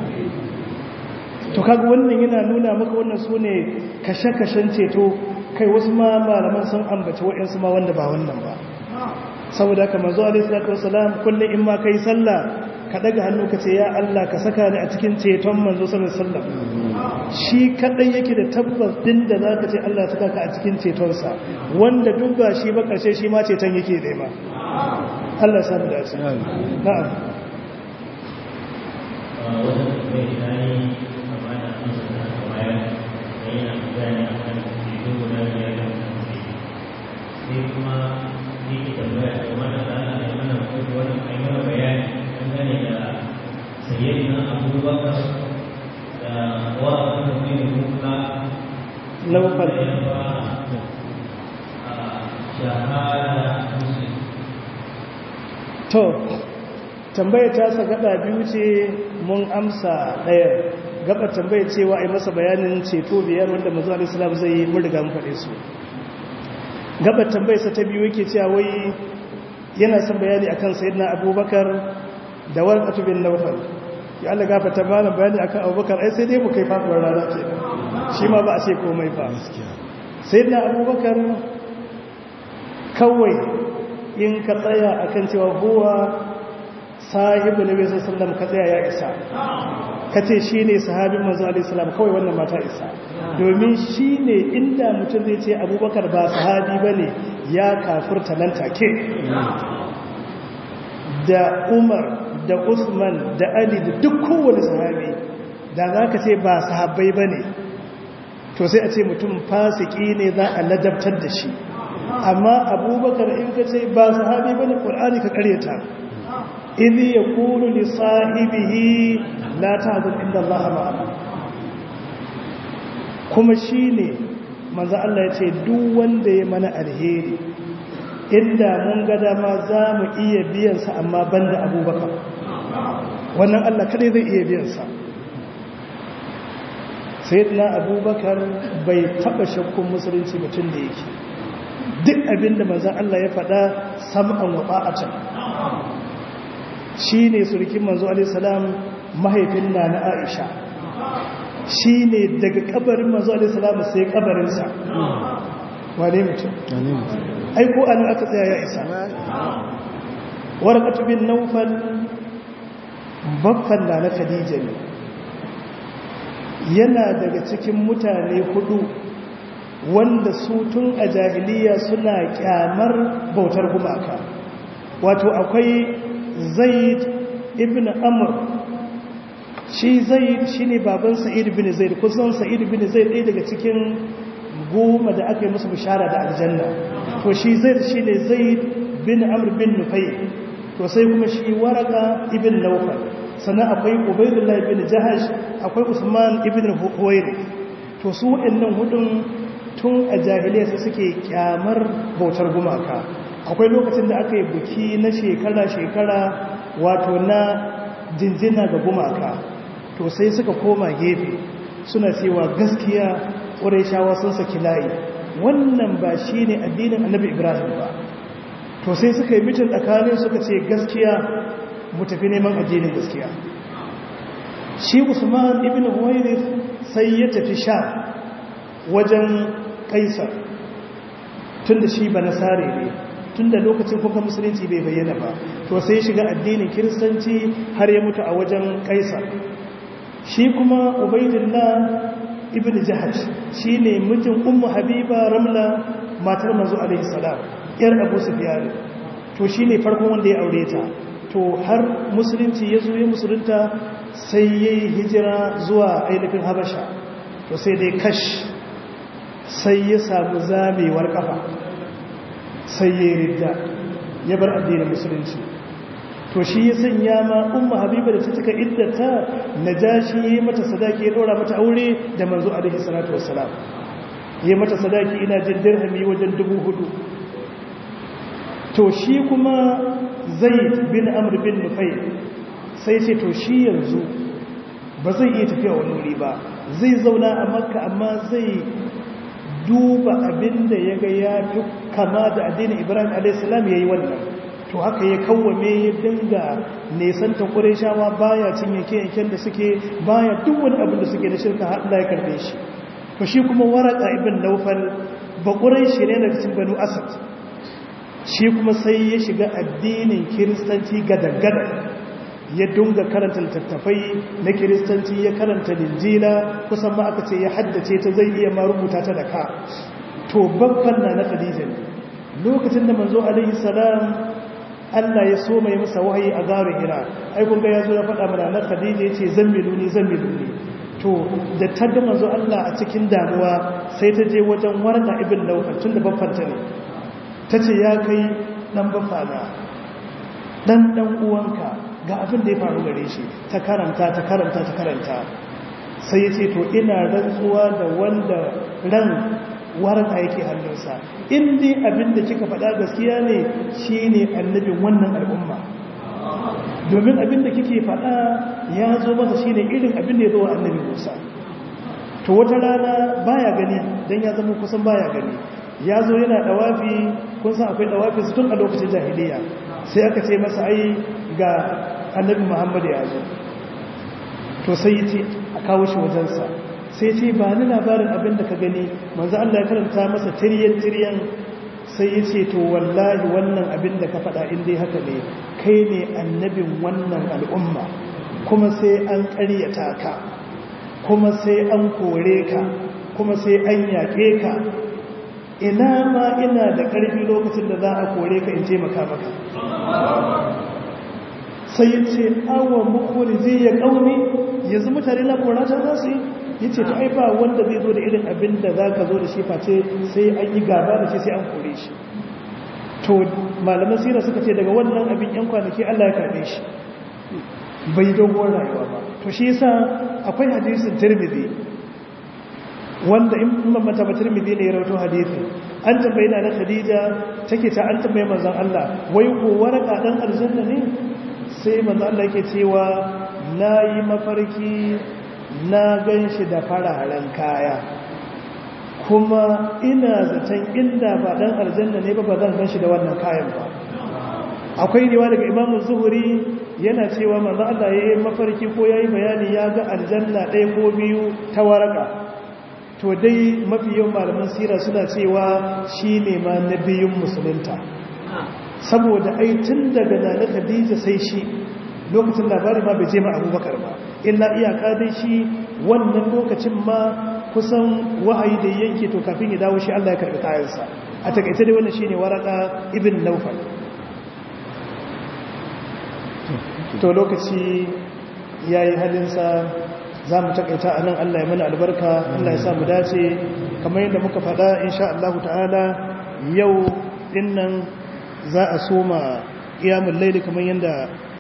to kaga wannan yana nuna maka wannan sune kashe-kashen ceto kai wasu ma malaman sun ambaci wa'ansu ma wanda ba wannan ba saboda haka manzo alaihi salatu wasalam kullum in ma kai sallah ka daga hannu ka ce ya Allah ka saka ni a cikin ceton manzo sallallahu alaihi wasallam shi kadai yake da tabbas din da zaka ce Allah saka ka a cikin cetonsa wanda duk ba shi ba karshe shi ma ceton yake da ma Allah ya samu dace na'am wannan bai dai amma da an sanar da bayan yana bayani akan ceto guda biyar da sai kuma ni ke tambaya da mana da ana da mana ko wannan ai mana bayani dangane da sayyidina abubakar da wa da mai muka laufal da ya ba a shahada muslim to tambayar ta sa gaba biyu ce mun amsa ɗaya gaba tambayar cewa ai masa bayanin ceto biyar wanda manzo alaihi salam zai yi mun riga mun faɗe su gaba tambayar sa ta biyu yake cewa wai yana son bayani akan sayyidina abubakar da warqatu bin nawfal ya Allah gafarta mana bayani akan abubakar ai sai dai mu kai faduwar rana ce shi ma ba a ce komai ba sayyidina abubakar kawai in ka tsaya akan cewa huwa sahibu nabi sallallahu ka tsaya ya isa ka ce shine sahabin manzo alaihi salam kawai wannan mata isa domin shine inda mutum zai ce abubakar ba sahabi bane ya kafirta nan take da umar da usman da ali da duk kowane sahabi da za ka ce ba sahabbai bane to sai a ce mutum fasiki ne za a ladabtar da shi amma abubakar in ka ce ba sahabi bane qur'ani ka karyata idh yaqulu li sahibihi la tahzan inda allaha ma'ana kuma shine manzo Allah yace duk wanda ya mana alheri inda mun ga dama za mu iya biyan sa amma banda abubakar wannan Allah kadai zai iya biyan sa sayyidina abubakar bai taba shakkun musulunci mutum da yake duk abinda manzan Allah ya faɗa sam'an wa ba'atan shi ne surukin manzo alaihissalam mahaifin na na aisha shi ne daga kabarin manzo alaihissalam sai kabarinsa wane mutum aiko an aka tsaya ya isa warqatu bin nawfal baffan na na khadija ne yana daga cikin mutane hudu wanda su tun a jahiliya suna kyamar bautar gumaka wato akwai zaid ibn amr shi zaid shine baban sa'id ibn zaid kusan sa'id ibn zaid ɗaya daga cikin goma da aka yi musu bishara da aljanna to shi zaid shine zaid bin amr bin nufay to sai kuma shi waraka ibn nawfal sannan akwai ubaydullah ibn jahash akwai usman ibn huwairi to su waɗannan hudun tun a jahiliya su suke kyamar bautar gumaka akwai lokacin da aka yi buki na shekara-shekara wato na jinjina ga gumaka to sai suka koma gefe suna cewa gaskiya shawa sun saki layi wannan ba shi ne addinin annabi ibrahim ba to sai suka yi mitin tsakanin suka ce gaskiya mu tafi neman addinin gaskiya shi usman ibn huwairis sai ya tafi sha wajen kaisar tun da shi ba nasare ne tun da lokacin kuka musulunci bai bayyana ba to sai shiga addinin kiristanci har ya mutu a wajen kaisar shi kuma ubaidillah ibn jahash shi ne mijin ummu habiba ramla matar manzo alaihi salam yar abu sufyan to shi ne farkon wanda ya aure ta to har musulunci ya zo ya musulunta sai ya yi hijira zuwa ainihin habasha to sai dai kash sai ya samu zamewar kafa sai ya ridda ya bar addinin musulunci to shi ya sanya ma umma habiba da ta cika iddata najashi yayi mata sadaki ya dora mata aure da manzo alaihi salatu wassalam ya mata sadaki ina jin dirhami wajen dubu hudu to shi kuma zaid bin amr bin nufai sai ce to shi yanzu ba zai iya tafiya wani wuri ba zai zauna a makka amma zai duba abin da ya ga ya fi kama da addinin ibrahim a.s. ya yi wannan to haka ya kawwame ya dinga nesanta ƙureshawa baya cin yanke-yanken da suke baya duk wani abin da suke na shirka haɗa ya karɓe shi to shi kuma waraka ibn naufal ba ƙureshi ne daga cikin banu asad shi kuma sai ya shiga addinin kiristanci gadan-gadan ya dunga karanta littattafai na kiristanci ya karanta linjila kusan ma aka ce ya haddace ta zai iya ma rubuta ta da ka to babban na na khadija lokacin da manzo alaihi salam Allah ya so mai masa wahayi a garin hira ai kun ga yazo ya faɗa mana na khadija yace zammiluni zammiluni to da ta ga manzo Allah a cikin damuwa sai ta je wajen warda ibn nawfal tunda babban ta ne tace ya kai dan bafana dan dan uwanka ga abin da ya faru gare shi ta karanta ta karanta ta karanta sai ya ce to ina rantsuwa da wanda ran warka yake hannunsa in dai abin da kika faɗa gaskiya ne shi ne annabin wannan al'umma domin abin da kike faɗa ya zo masa shi ne irin abin da ya zo wa annabi musa to wata rana baya gani don ya zama kusan baya gani ya zo yana ɗawafi kun san akwai ɗawafi su tun a lokacin jahiliya sai aka ce masa ai ga annabi muhammadu ya zo to sai ce a kawo shi wajensa sai ce ba ni labarin abin da ka gani manzo Allah ya karanta masa tiryan tiryan sai ya ce to wallahi wannan abin da ka faɗa in dai haka ne kai ne annabin wannan al'umma kuma sai an ƙaryata ka kuma sai an kore ka kuma sai an yaƙe ka ina ma ina da ƙarfi lokacin da za a kore ka in taimaka maka sai ya ce awa mukuri zai ya ƙauni yanzu mutane na korata za su yi ya ce ta aifa wanda zai zo da irin abin da za ka zo da shi face sai an yi gaba da shi sai an kore shi to malaman sira suka ce daga wannan abin yan kwanaki allah ya karɓe shi bai dogon rayuwa ba to shi yasa akwai hadisin tirmidhi wanda in mamata ba tirmidhi ne ya rawato hadisi an tambayi na khadija take ta an tambaye manzon Allah wai ko waraka dan aljanna ne sai manzon Allah yake cewa nayi mafarki na ganshi da fararen kaya kuma ina zaton inda ba dan aljanna ne ba ba zan ganshi da wannan kayan ba akwai riwa daga Imam Zuhri yana cewa manzon Allah yayi mafarki ko yayi bayani ya ga aljanna ɗaya ko biyu ta waraka to dai mafi yawan malaman sira suna cewa shi ne ma na biyun musulunta saboda ai tun daga nana khadija sai shi lokacin labari ma bai je ma abubakar ba illa iyaka dai shi wannan lokacin ma kusan wahayi da yanke to kafin ya dawo shi Allah ya karbi kayansa a takaice dai wannan shine waraka ibn nawfal to lokaci yayi halinsa za mu takaita a nan Allah ya mana albarka Allah ya sa mu dace kamar yadda muka faɗa insha Allah ta'ala yau dinnan za a soma ƙiyamun laili kamar yadda